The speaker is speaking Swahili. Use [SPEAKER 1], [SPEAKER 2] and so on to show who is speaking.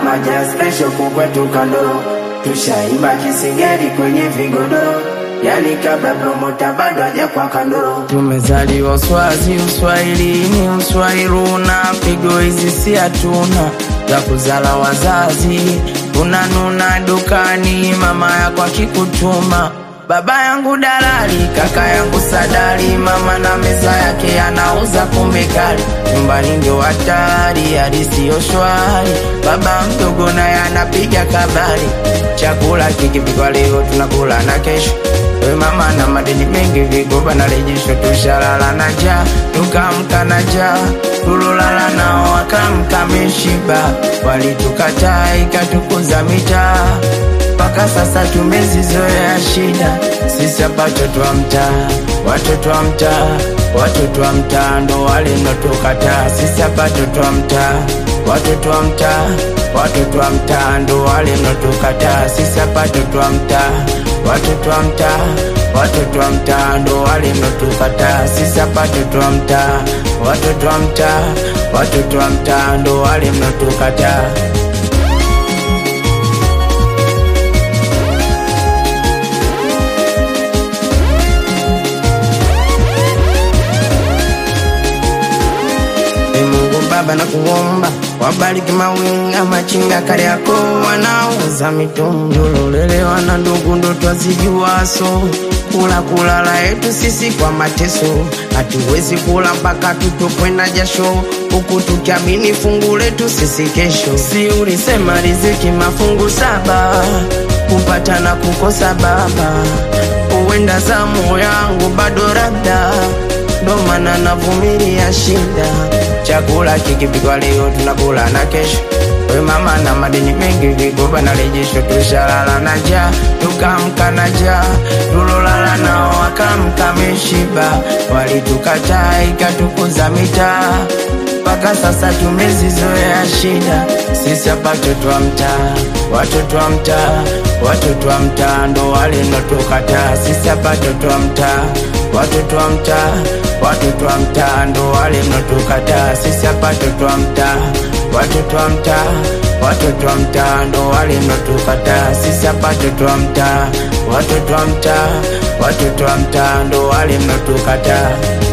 [SPEAKER 1] kama jazz special kukwetu kando tushaimba kisingeri kwenye vigodoro yani kabla promota bado haja kwa kando tumezaliwa uswazi uswahilini uswahiluna pigo hizi si hatuna za kuzala wazazi tunanuna dukani mama yako akikutuma baba yangu dalali kaka yangu sadali mama na meza yake anauza pombe kali nyumbani ndio hatari hali siyo shwari baba mdogo naye anapiga kabari chakula kikipikwa leo tunakula na kesho we mama na madeni mengi vigoba na rejesho tushalala na njaa tukamka na njaa tulolala nao wakamka meshiba walitukataa ikatukuza mitaa mpaka sasa tumezizoea shida sisi hapa watoto wa mtaa watoto wa mtaa watoto wa mtaa ndo walinotukataa sisi hapa watoto wa mtaa watoto wa mtaa watoto wa mtaa ndo walinotukataa sisi hapa watoto wa mtaa watoto wa mtaa watoto wa mtaa ndo walinotukataa sisi hapa watoto wa mtaa watoto wa mtaa watoto wa mtaa ndo walinotukataa Ee Mungu Baba na kuomba wabariki mawinga machinga kale yako wanauza mitungi ulolelewa na ndugu ndo twazijuaso kula kulala yetu sisi kwa mateso hatuwezi kula mpaka tutupwe na jasho huku tukiamini fungu letu sisi kesho si ulisema riziki mafungu saba kupata na kukosa baba huenda zamu yangu bado labda ndo maana navumilia shida. Chakula kikipikwa leo tunakula na kesho. We mama na madeni mengi, vigoba na rejesho, tushalala na njaa, tukamka na njaa, tulolala nao wakamka meshiba, walitukataa ikatukuza mitaa mpaka sasa tumezizoea shida. Sisi hapa watoto wa mtaa, watoto wa mtaa, watoto wa mtaa ndo walinotukataa. Sisi hapa watoto wa mtaa, watoto wa mtaa, watoto wa mtaa ndo walinotukataa. Sisi hapa watoto wa mtaa, watoto wa mtaa, watoto wa mtaa ndo walinotukataa. Sisi hapa watoto wa mtaa, watoto wa mtaa, watoto wa mtaa ndo walinotukataa.